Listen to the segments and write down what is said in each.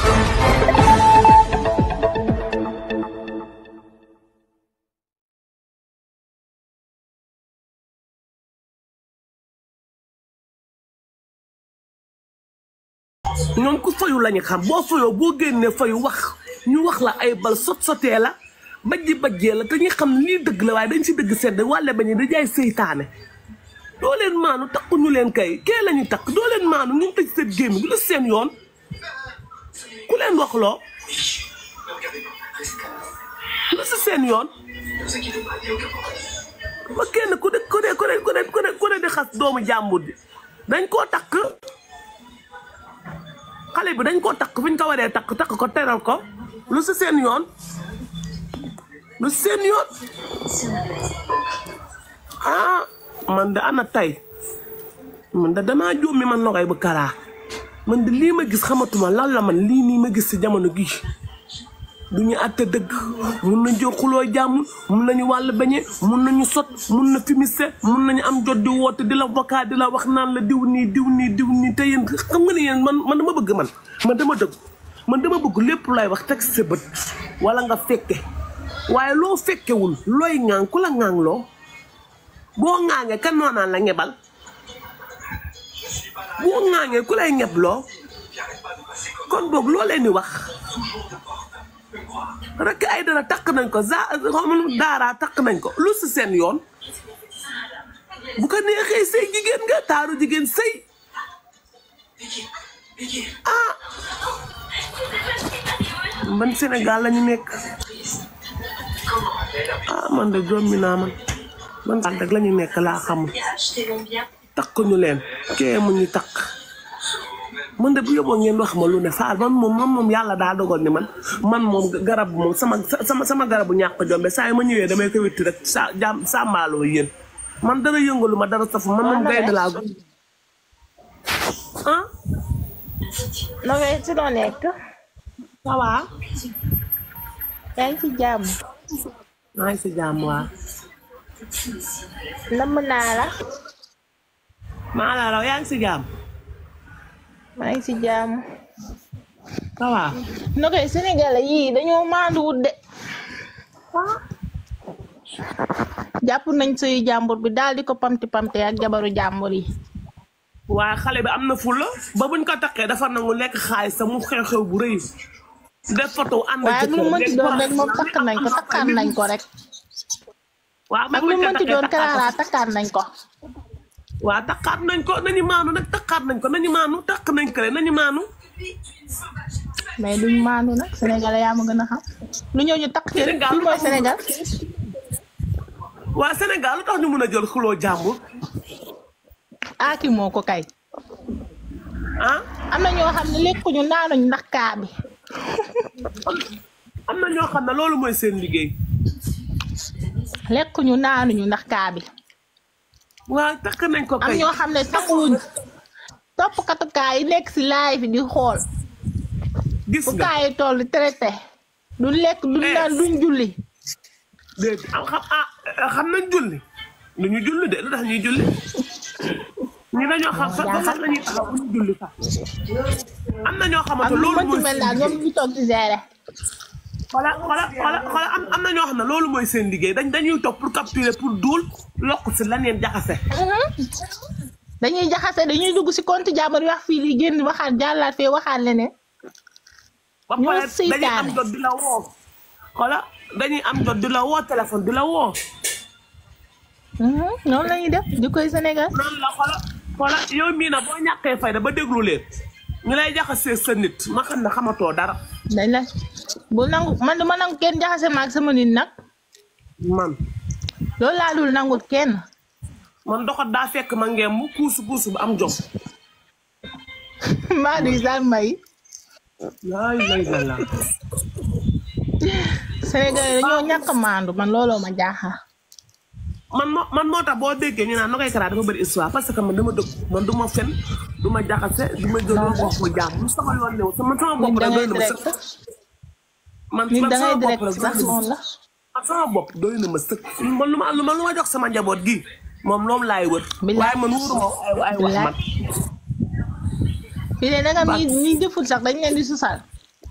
ñoom ku fayu lañu xam boo fayoo boo génnee fayu wax ñu wax la ay bal sot sotee la bajji bajjee la te ñu xam ne lii dëgg la waaye dañ si dëgg sedd wàlle bañu da jaay seytaane doo leen maanu takku ñu leen kay kee la ñu takk doo leen maanu ñu tëj seen gémmi lu seen yoon ku leen wax loo lu si seen yoon ba kenn ku ne ku ne ku ne ku ne ku ne ku ne di xas doomu jàmbur bi dañ koo takk xale bi dañ koo takk fi ñu ko waree takk takk ko teral ko lu si seen yoon lu si seen yoon ah man de ana tey man de damaa jóom mi man nogay bu karaa man de lii ma gis xamatuma lan la man lii nii ma gis si jamono gii du ñu àtte dëgg mun nañ jël xuloo jàmm mun nañu wàll bañe mun nañu sot mun na fimise mun nañu am jot di woote di la vocal di la wax naan la diw nii diw nii diw nii te yéen xam nga ne yéen man man dama bëgg man man dama dëgg man dama bëgg lépp lay wax teg sa bët wala nga fekke waaye loo fekkewul looy ŋaan ku la ŋaan loo boo ŋaangee kan noo naan la ñebal boo ŋaangee ku lay ñebloo kon boog loo leen di wax rek ay dara takk nañ ko za xamul daaraa takk nañ ko lu si seen yoon bu ko neexee sëy jigéen nga taaru jigéen sëy ah ban Sénégal la ñu nekk ah man de jommi naa man man daal rek la ñu nekk laa xamul takk ñu leen kee mu ñu takk man de bu yóbboo ngeen wax ma lu ne faal man moom man moom yàlla daa dogal ni man man moom garab moom sama sama sama garabu ñàkk jombe saa yi ma ñëwee damay ko witti rek sa jàmm sàmmaaloo yéen man dara yëngalu ma dara safu man moom gaynde laa gu ah Nogay ci loo nekk ça va yaa ngi ci jàmm maa ngi si jàmm waa namm naa la maa la raw yaa ngi si jàmm maa ngi ci jàmm ça va Nogay Sénégalais yii dañoo maanduwut de jàpp nañ sëyu jàmbur bi daal di ko pamti pamte ak jabaru jàmbur yi waaye xale bi am na fulla ba buñ ko takkee dafa nangu lekk xaalis sa mu xew-xew bu rëy def photo ànd waaye lu mu mënti doon rek moom takk nañ ko takkaan nañ ko rek waaw ak lu mu mënti doon Clara takkaan nañ ko waaw takkaat nañ ko nañu maanu nag takkaat nañ ko nañu maanu takk nañ ko rek nañu maanu mais duñ maandu nag Sénégalais yaa ma gën a xam lu ñëw ñu takk ci rek Sénégal fii mooy Sénégal waa Sénégal lu tax ñu mun a jël xuloo jàmbur aaki moo ko kay ah am na ñoo xam ne lekkuñu naanuñ ndax kaa bi am na ñoo xam ne loolu mooy seen liggéey lekkuñu naanuñu ndax kaa bi waaw takk nañ ko am kay ñoo xam ne sanguwuñ toppkatu kaa yi nekk si laay fi di xool gis bu nga kaa yi toll traité du lekk du Eh. naan duñ julli déet am xam ah xam nañ julli du ñu julli de lu tax ñuy julli ñu dañoo xam sax sax la ñuy taxaw bu ñu julli sax am na ñoo ak xamante lu loolu mënti mooy mel seen daal ñoom liggéey ñu toog di gérer xoola xoola xoola xoola am am na ñoo xam ne loolu mooy seen liggéey dañ dañuy toog pour capturer pour duul lokk si leneen jaxase dañuy jaxase dañuy dugg si compte jàmbur yi wax fii lii génn waxaat jàllaat fee waxaat leneen ba Ñoo pare dañuy am seytaane. jot di la woo xoola dañuy am jot di la woo téléphone di la woo Mhm, noonu la ñuy def di koy Sénégal noonu la xoola xoola yow mii na boo ñàkkee fayda ba déglu leen ñu lay jaxasee sa nit ma xam ne xamatoo dara dañ la bu nangu man du ma nangu kenn jaxase maag sama nit nag man loolu laa dul nangul kenn man doxat daa fekk ma ngeem mu kuusu kuusu bu am jom maa du sal may laay lay la la Sénégal yi dañoo ñàkk a maandu man looloo ma jaaxal man moo man moo tax boo déggee ñu naan Nogaye Kara dafa bëri histoire parce que man dama dëgg man du ma fen du ma jaxase du ma jël ma wax ma jàmm lu sama yoon new sama sama bopp nit da rek doy ngay na ma direct sëkk man nit man da ngay sama bopp direct rek sax noonu la man sama bopp doy na ma sëkk man lu ma lu ma lu ma jox sama njaboot gi moom loolu laay wër Bilaay. waaye man wóoruma ay ay wax man fii de nagam ñi ñi jëful sax dañ leen di susal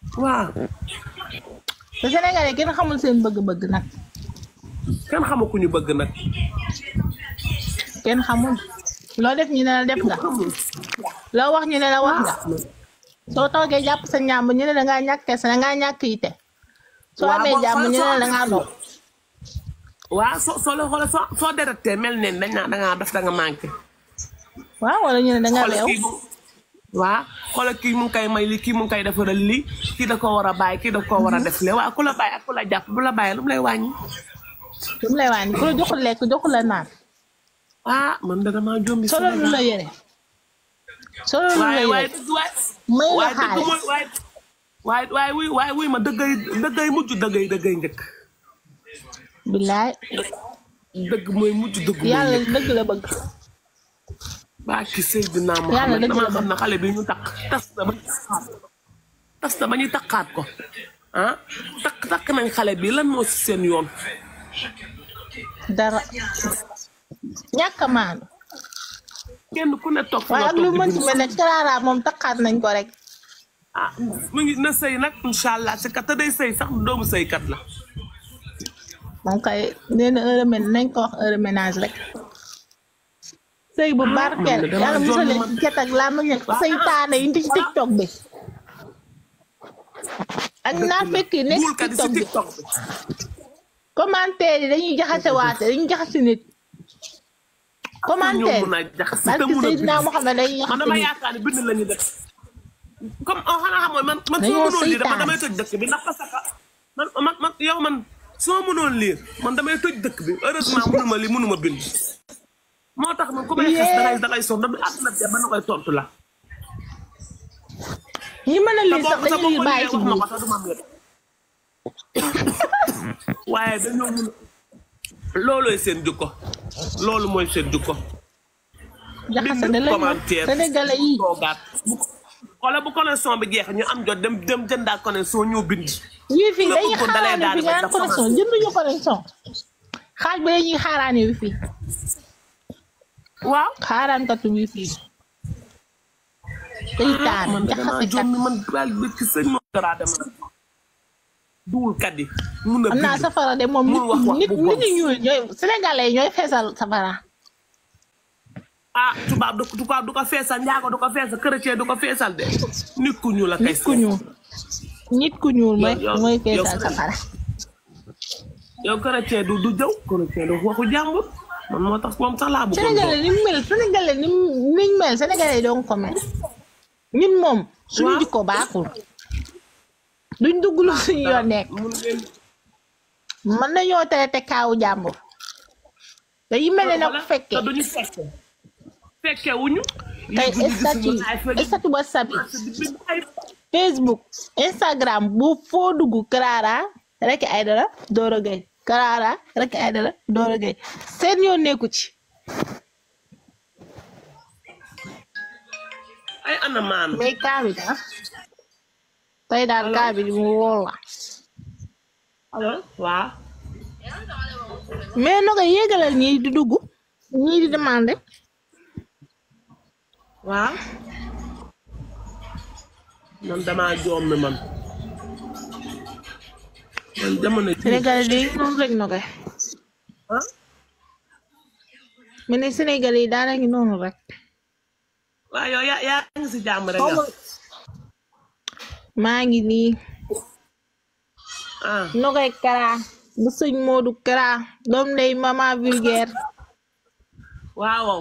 waaw te Sénégalais kenn xamul seen bëgg-bëgg nag kenn xamu ku ñu bëgg nag kenn xamul loo def ñu ne la def nga xamul loo wax ñu ne la wax nga soo toogee jàpp sa ñàmb ñu ne da ngaa ñàkk sa da ngaa ñàkk yite soo Waaw, amee boo jàmm xoolee ñu ne soo la da ngaa amee dox waaw soo soo la xoolee soo soo dérecté mel ne dañ naa dangaa def da nga manqué waaw wala ñu ne da nga xoolal leew kii mu waaw xoolal kii mu ngi koy may li kii mu ngi koy defaral lii kii da ko war a bàyyi kii da ko war a def le waaw ku la bàyyi ak ku la jàpp bu la bàyyi lu mu lay wàññi lu mu lay wàññi ku la joxul lekk joxul la naan ah man de damaa jombi solo lu la yére solo lu la waaye waaye yére dëgg waaye may la waaye dëgg xaalis mooy waaye waaye waaye wuy waaye wuy ma dëggay dëggay mujj dëggay dëggay njëkk billaay dëgg mooy mujj dëgg mooy yàlla njëkk dëgg la bëgg baa ki Seydina Yàlla Muhammad dëgg la damaa xam ne xale bi ñu takk tas na ba ñu takkaat ko tas na ba ñu takkaat ko ah takk takk nañ xale bi lan moo si seen yoon dara ñàkk a maanu kenn ku ne toog fi waaye nga ak lu toog di mën ci bind. mel ne Clara moom takkaat nañ ko rek ah mu ngi na sëy nag incha allah si kat te day sëy sax doomu sëykat la moom kay nee na heure ménage nañ ko wax heure ménage rek sëy bu barkeel man de damaa yàlla musal leen jommi ci cat ak laa ma ñëw seytaane yi ci tiktok bi ak naa fekk yi nekk ci buulkat yi si tiktok bi tiktok bi commentaire yi dañuy jaxase waate dañuy jaxase nit commentaire ñoo mun a jaxase parce te que mun a Seydina bind. Mohamed dañuy man jaxase dama nit yaakaar ne bind la ñu def comme oh xanaa xamoon man man soo Dañoo mënoon lire man seytaane. damay tëj dëkk bi ndax parce que man man man yow man soo mënoon lire man damay tëj dëkk bi heureusement mënuma li mënuma bind moo tax man ku may xas dangay dangay sonn da àdduna bi ba na koy tontu la ñi mën a te lire boo sax te dañuy boo ko bàyyi lire ci wax ma biir ko sax du ma am waaye dañoo mun loolooy seen jukko loolu mooy seen jukko jaxase bind da lañ commentaire sénégalais yi toogaat wala bu connexion bi jeex ñu am jot dem dem jëndaat connexion ñëw bind wifi nga dañuy bëggoon da lay xaaraani daal fi di nga bañ naan dafa connexion jënduñu connexion xaaj ba dañuy xaaraani wifi waaw xaaraankatu wifi seytaane man de damaa jaxase kat jommi man daal bi ci sëñ moo dara dem duwul kat yi mun a am naa bind safara de moom nit Mun wax wax nit bu bon. nit ñu ñuul ñooy sénégalais ñooy feesal safara ah tubaab du tubaab du ko feesal njaago du ko feesal chrétien du ko feesal de nit ku ñu la kay nit ku ñuul nit ku ñuul mooy yow- mooy yow- feesal safara yow chrétien du du jëw chrétien du waxu jàmbur man moo tax moom sax laa bëggoon sénégalais ni mu mel sénégalais ni mu niñ mel sénégalais yi doon ko mel ñun moom suñu Waaw. jikko baaxul duñ dugg lu suñu yoon nekk mun ngeen mën nañoo traité kaawu jàmbur dañuy mel ne nag Wala, fekkee te duñu fekke fekke wuñu tey léegi ñu gis statut ñu ay fële statut whatsapp yi di bind ay facebook instagram bu foo dugg Clara rek ay dara Doro Gueye Clara rek ay dara Doro Gueye seen yoon nekku ci ay ana maanu mais kaa bi da tey daal kaa bi mu wóor la allo waaw mais naka yéegalal ñii di dugg ñii di demandé waaw man damaa jommi man man jamono ji Sénégalais yi noonu rek na koy ah mais ne Sénégalais yi daal ngi noonu rek waaw yow yaa yaa ngi si jàmm rek yow maa ngi nii ah nogay Kara bu sëñ Modou Kara doom ndey mama vulgaire waaw waaw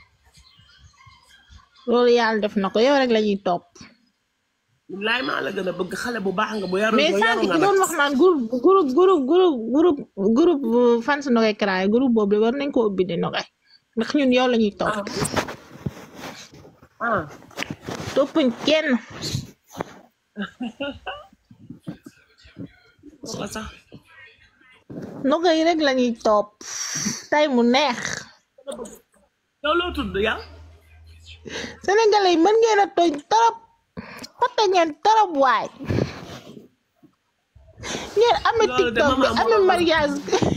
loolu yàlla def na ko yow rek la ñuy topp laay maa la gën a bëgg xale bu baax nga bu yaru mais bu sànq yaru ki nga doon nag wax naan groupe groupe groupe groupe groupe groupe fans nogay Kara yi groupe boobu de war nañ ko ubbi di nogay ndax ñun yow la ñuy topp ah toppuñ kenn wala sax nogay rek la ñuy topp tay mu neex yow loo tudd yow sénégalais yi mën ngeen a tooñ torop xote ngeen torop waay ngeen amee Loolu de tiktok bi mama amee moo- mariage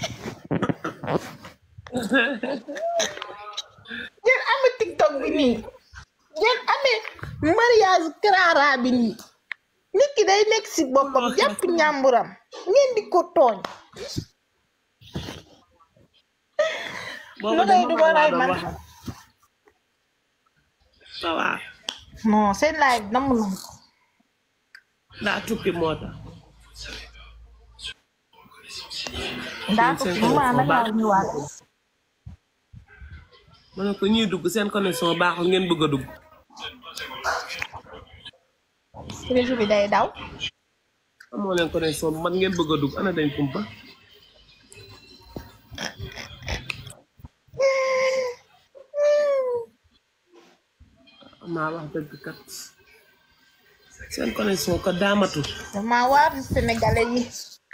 ngeen amee tiktok bi nii ngeen amee mariage Clara bi nii nit ki day nekk si boppam jàpp ñàmburam ngeen di ko tooñ boobu lu de ngay du ma ray doon man wax. ça va non seen live namm nañ ko daa tukki moo tax ndaa ko seen fi ma connexion nag baax. laa ñëwaat ma ne ko ñuy dugg seen connexion baaxul ngeen bëgg a dugg réseau bi day daw amoo leen connexion man ngeen bëgg a dugg ana dañ kumpa maa wax dëgg kat seen connexion ko daamatul dama waar sénégalais yi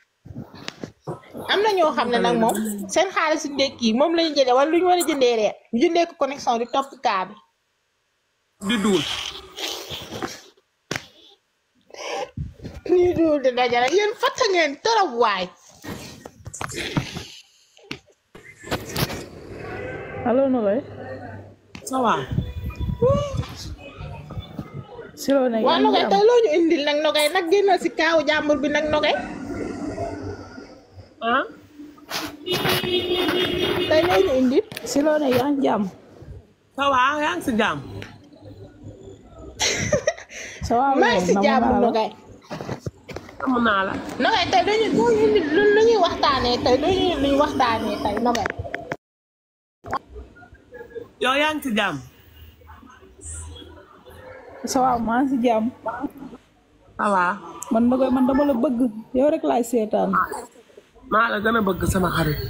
am na ñoo xam ne nag moom seen xaalisu ndékki yi moom lañu jëndee wala lu ñu war a jëndee reer ñu jëndee ko connexion di topp kaa bi di duul nii dul di dajale yéen fatta ngeen torop waay allo Nogaye ça va si loo nekk waa yaa ngi nogay am tey loo ñu indil nag nogay nag génnal si kaawu jàmbur bi nag nogay ah tey loo ñu indil si loo nekk yaa ngi jàmm ça va yaa ngi si jàmm ça va maa ngi si namm jàmbur naa la. nogay am naa la nogay tey dañu loo ñu indil lu lu ñuy waxtaanee tey loo ñu indil lu ñuy waxtaanee tey nogay yow yaa ngi si jàmm ça va maa ngi si jàmm ça va man Nogaye man dama la bëgg yow rek laay seetaan maa la gën a bëgg sama xarit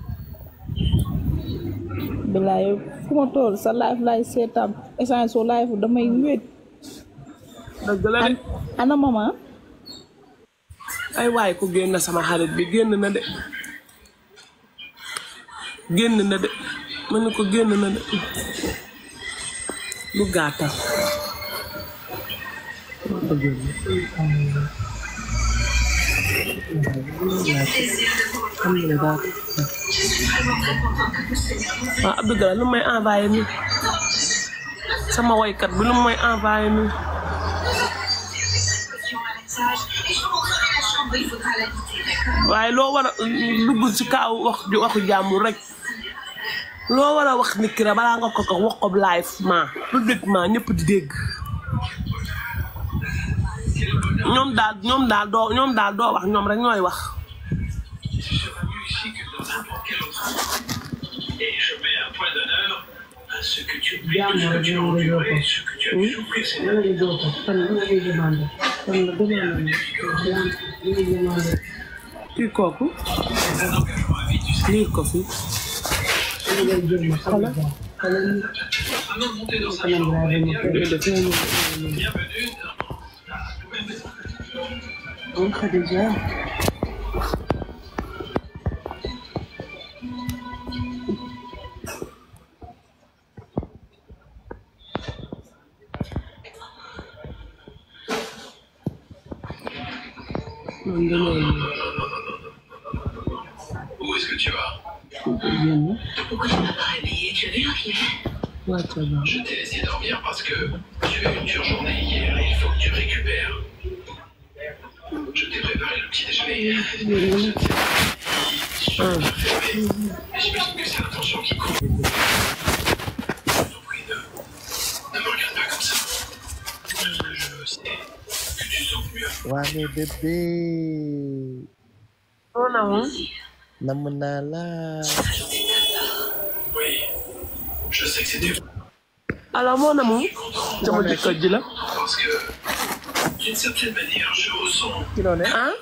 bilaay yow fu ma tool sa live laay seetaan essence soo live damay wéet dëgg la de ana mama ay waay ku génn sama xarit bi génn na de génn na de ma ne ko génn na de lu gàttal waaw Abdou Gala lu may envoyé nii sama woykat bi lu may envoyé nii waaye loo war a dugg ci kaaw wax waxu jàmbur rek loo war a wax nit ki rek balaa nga ko ko wax ko live ma publiquement ñëpp di dégg ñoom daal ñoom daal doo ñoom daal doo wax ñoom rek ñooy wax Et je mets un point d'honneur à ce que tu mérites, ce que tu as enduré, ce que tu as toujours précédemment. kii kooku lii ko fi Avant de monter dans sa chambre et dire bienvenue man dañoo Où est-ce que tu vas génn Pourquoi tu m'as pas réveillé Tu avais un filet wàcce ba Je t'ai laissé dormir parce que tu as eu une dure journée hier et il faut que tu récupères. Je t'ai préparé le petit déjeuner. ah Mais j'imagine que c'est l'intention qui compte. Je t'en prie, ne, ne me regarde pas comme ça. Je sais que tu sens mieux. waa mais bébé on a moom namm naa la Oui, je sais que c'était alors moo na moom sama jëkkër ji la parce que, d'une certaine manière, je ressens ci loo ne ah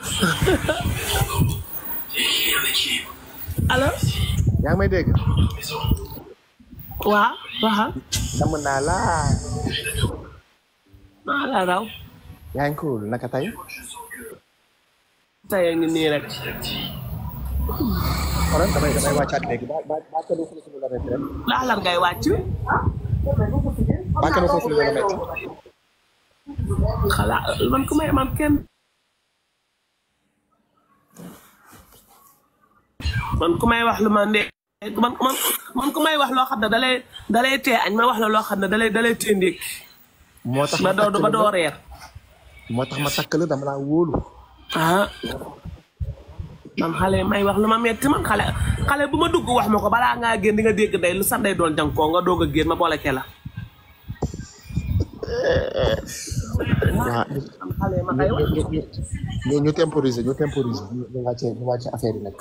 et il y a un équilibre. alors yaa ngi may dégg Maison, waa waxal namm naa la maa la raw yaa ngi cool naka tey tey a ngi nii rek xoolal damay damay wàccaat léegi ba ba ba kenn fële suñu la métti rek laa lan ngay wàcc ba kenn fële suñu la métti xalaa man ku may man kenn man ku may wax lu ma ndee man man man ku may wax loo xam ne dalay dalay tee añ ma wax la loo xam ne dalay dalay tee ndékki moo tax ba ma doo takk ba la doo ba reer moo tax ma takk la dama laa wóolu ah man xale may wax lu ma metti man xale xale bu ma dugg wax ma ko balaa ngaa génn di nga dégg day lu sax day doon jànkoo nga doog a génn ma boole ke la waa man xale ma kay wax ñu ñu ñu ñu temporiser ñu temporiser ñu ñu wàcce ñu wàcce affaire yi nag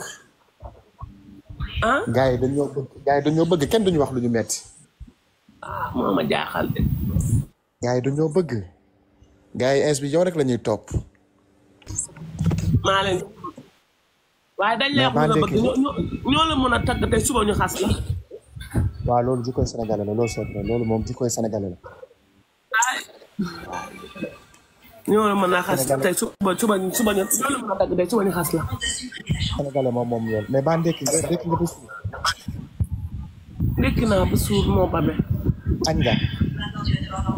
ah gars yi dañoo bëgg gars yi dañoo bëgg kenn duñu wax lu ñu metti ah moo ma jaaxal de gars yi dañoo bëgg gars yi ins bi yow rek la ñuy topp maa leen waaye dañ lay wax Mais lu nga Bandé bëgg ki- ñoo ñoo ñoo la mën a tagg tey suba ñu xas la waaw loolu jikkoy sénégalais la loolu c'est vrai loolu moom jikkoy sénégalais la ñoo la mën a xas tey suba suba suba ñu ñoo la mën a tagg tey suba ñu xas la sénégalais moom moom loolu mais ba ndekki nga ndekki nga ba suur ndékki naa ba suur moo babe añ nga